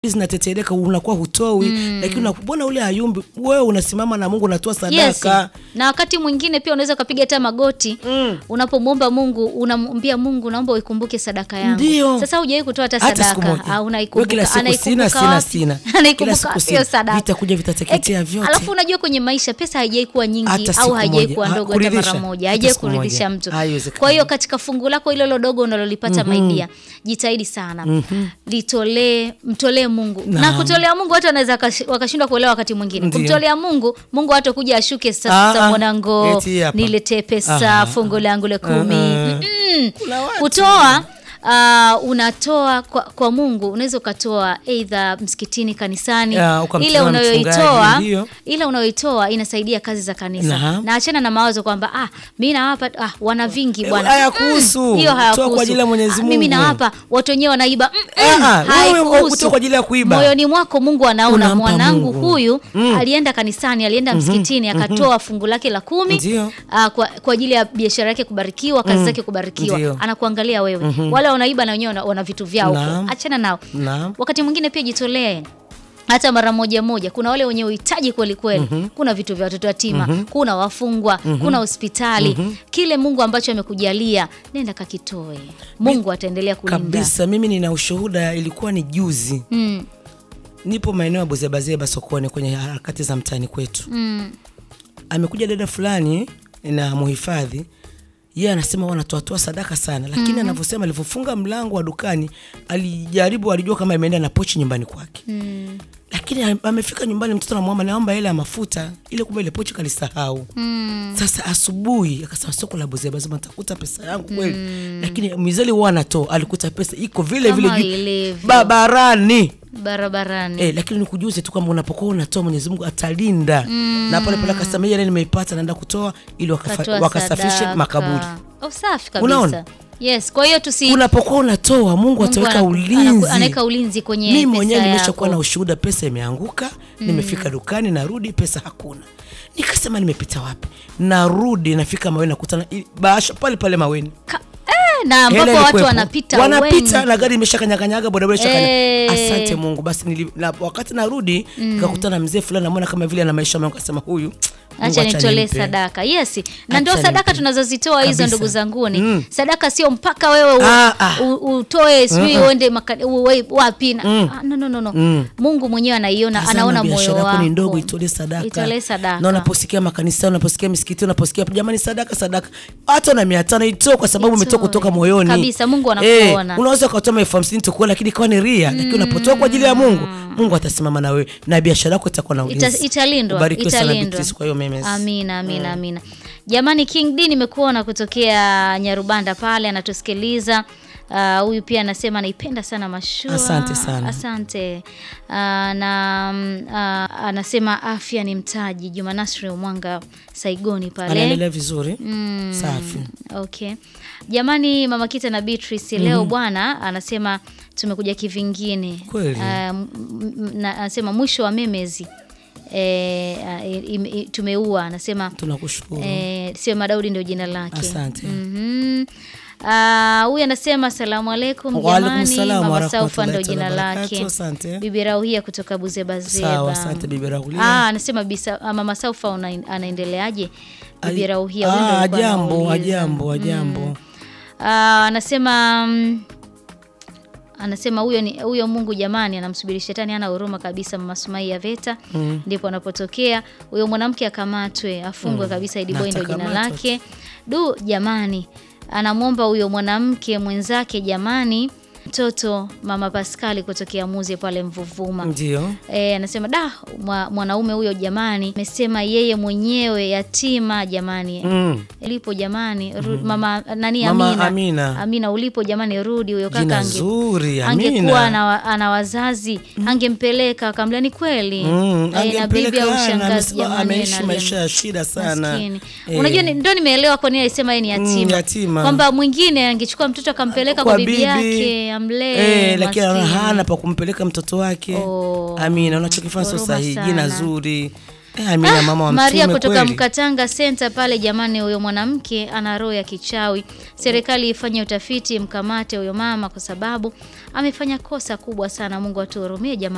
zinatetereka unakuwa hutoi lakini unabona ule ayumbi wewe unasimama na Mungu unatoa Yes. sadaka Na wakati mwingine pia unaweza ukapiga hata magoti Mm. unapomwomba Mungu, unamwambia Mungu, naomba uikumbuke sadaka yangu. Ndio. Sasa hujawahi kutoa hata hata siku sadaka, moja au Wewe unaikumbuka, kila siku sina anaikumbuka sina wapi? sina kila Anaikumbuka siku wapi sina hiyo sadaka? vitakuja vitateketea Eh, vyote Alafu unajua kwenye maisha pesa haijai kuwa nyingi Hata au siku haijai moja. kuwa Ha, ndogo hata mara kuridhisha. moja, Hata haijai siku moja. kuridhisha mtu. Haiwezekani. Kwa hiyo katika fungu lako hilo lodogo unalolipata maidia, jitahidi sana litolee, mtolee Mungu na Naam. kutolea Mungu watu wanaweza wakash- wakashindwa kuelewa wakati mwingine. Ndio. Kumtolea Mungu, Mungu hata kuja ashuke Ah, sasa, ah. mwanangu, Eti hapa. niletee pesa Aha. fungu langu la kumi. Ah, ah. Mm-mm. Kuna watu. Kutoa Uh, unatoa kwa, kwa Mungu unaweza ukatoa eidha msikitini kanisani Ya, ukamtolea ile unayoitoa mchungaji, ndio. ile unayoitoa inasaidia kazi za kanisa Naam. na achana na mawazo kwamba ah, mi nawapa ah, wana vingi Eh, bwana hayakuhusu. Mm, hiyo Toa hayakuhusu. kwa ajili ya Mwenyezi Ah, mimi Mungu. nawapa watu wenyewe wanaiba Mm, Ah, mm, ah, wewe haikuhusu. kutoa kwa ajili ya kuiba. moyoni mwako Mungu anaona Unampa mwanangu Mungu. huyu Mm. alienda kanisani alienda msikitini akatoa fungu lake la kumi Ndio. ah, kwa, kwa ajili ya biashara yake kubarikiwa kazi zake kubarikiwa Ndio. anakuangalia wewe wale wanaiba na wenyewe wana, wana vitu vyao huko. Naam. achana nao Naam. wakati mwingine pia jitolee hata mara moja moja. Kuna wale wenye uhitaji kweli kweli, kuna vitu vya watoto yatima, kuna wafungwa, kuna hospitali. Kile Mungu ambacho amekujalia, nenda kakitoe. Mungu ataendelea kulinda. kabisa mimi nina ushuhuda ilikuwa ni juzi Mm, nipo maeneo ya buzebazeba sokoni kwenye harakati za mtaani kwetu mm, amekuja dada fulani na muhifadhi yeye anasema wanatoatoa sadaka sana lakini anavyosema alivyofunga mlango wa dukani alijaribu alijua kama imeenda na pochi nyumbani kwake mm, lakini am- amefika nyumbani mtoto anamwomba naomba ile ya mafuta ile kumbe ile pochi kalisahau mm. sasa asubuhi akasema soko la buzebazeba nitakuta pesa yangu kweli lakini mizeli huwa anatoa alikuta pesa iko vile vile Kama juu ilivyo. barabarani Barabarani. Eh, lakini nikujuze tu kwamba unapokuwa unatoa Mwenyezi Mungu atalinda na pale pale akasema yeye nimeipata naenda kutoa ili wakafa- Katoa wakasafishe sadaka. makaburi. Oh, safi kabisa. Unaona? Yes, kwa hiyo tusi Unapokuwa unatoa Mungu Mungu ataweka anaku- ulinzi. anaku- anaweka ulinzi kwenye Mimi pesa mwenyewe nimeshakuwa na yako. ushuhuda, pesa imeanguka, nimefika dukani, narudi pesa hakuna. Nikasema nimepita wapi? Narudi nafika Maweni, nakutana i- bahasha pale pale Maweni. Ka- eh, na ambapo Hela watu ilikuwepo. wanapita wanapita wengi. na gari imeshakanyakanyaga bodaboda ishakanya. Eh. Asante Mungu. Basi nili, na, wakati narudi nikakutana na mzee fulani, namwona kama vile ana maisha mengi, akasema huyu Mungu Acha nitolee nimpe. sadaka. Yes. Na Acha ndio sadaka nimpe. tunazozitoa hizo Kabisa. ndugu zanguni. Mm. Sadaka sio mpaka wewe u, Ah, ah. u, utoe sijui Mm-mm. uende maka- u- we- wapi na ah, no, no, no, no. Mm. Mungu mwenyewe anaiona Tazama anaona moyo biashara wako. yako ni ndogo, itolee sadaka. Itolee sadaka. Na unaposikia makanisa, unaposikia misikiti, unaposikia jamani, sadaka sadaka, hata na mia tano itoe, kwa sababu Itoe. umetoka kutoka moyoni Kabisa, Mungu anakuona. Eh, unaweza ukatoa elfu hamsini tukua, lakini ikawa ni ria, lakini unapotoa kwa ajili ya Mungu, Mungu atasimama na wewe na biashara yako itakuwa na Ita, ulinzi. italindwa Ubarikiwe sana italindwa. Beatrice kwa hiyo memes. Amina, amina, amina. Jamani, King D nimekuona kutokea Nyarubanda pale anatusikiliza. Ah, Huyu pia anasema anaipenda sana mashua. Asante sana. Asante. Ah, na mm, ah, anasema afya ni mtaji. Juma Nasri Mwanga Saigoni pale. Anaendelea vizuri. Mm, Safi. Okay. Jamani Mama Kita na Beatrice leo bwana anasema tumekuja kivingine. Kweli. Ah, m- m- na- anasema mwisho wa memezi e, tumeua anasema Tunakushukuru. e, sio Madaudi ndio jina lake. Asante. Mhm. Ah, huyu anasema asalamu alaikum Wa alaikum jamani, salam Mama wa Saufa ndo rahmatullahi jina ta'ala lake. barakatuh. Asante. Bibi Rauhia kutoka Buzebazeba. Sawa, asante Bibi Rauhia. Ah, anasema bisa, ah, Mama Saufa una, anaendeleaje? Bibi Ai- Rauhia huyu ndo Ah, alikuwa ajambo, anauliza. ajambo, ajambo. Ah, anasema mm, anasema huyo ni huyo Mungu jamani, anamsubiri shetani, hana huruma kabisa. Mama Sumaia Veta ndipo anapotokea huyo mwanamke akamatwe, afungwe kabisa. Idi Na Boy ndio jina atakamatwa lake. Du jamani, anamwomba huyo mwanamke mwenzake jamani, mtoto Mama Paskali kutokea Muze pale Mvuvuma. Ndio. E, anasema da mwa, mwanaume huyo jamani, amesema yeye mwenyewe yatima jamani Mm. lipo jamani ru, mama nani Mama Amina. Amina. Amina ulipo jamani rudi huyo kaka Jina ange, zuri, angekuwa Amina. ana, wa- ana wazazi angempeleka akamlea ni kweli Mm, Eh, na bibi angempeleka au ana, shangazi amesema jamani ameishi analia. maisha ya shida sana. Maskini. Eh. Unajua ni- ndo nimeelewa kwa nini alisema yeye ni yatima, yatima. kwamba mwingine angechukua mtoto akampeleka kwa, bibi yake amlee Eh, lakini anaona maskini. hana pa kumpeleka mtoto wake. Oh. Amina, unachokifanya sio Huruma sahihi. sana. Jina zuri. Eh, Amina mama wa Maria mtume kutoka kweli. Mkatanga Center pale, jamani, huyo mwanamke ana roho ya kichawi. Serikali ifanye utafiti, mkamate huyo mama kwa sababu amefanya kosa kubwa sana. Mungu atuhurumie jamani.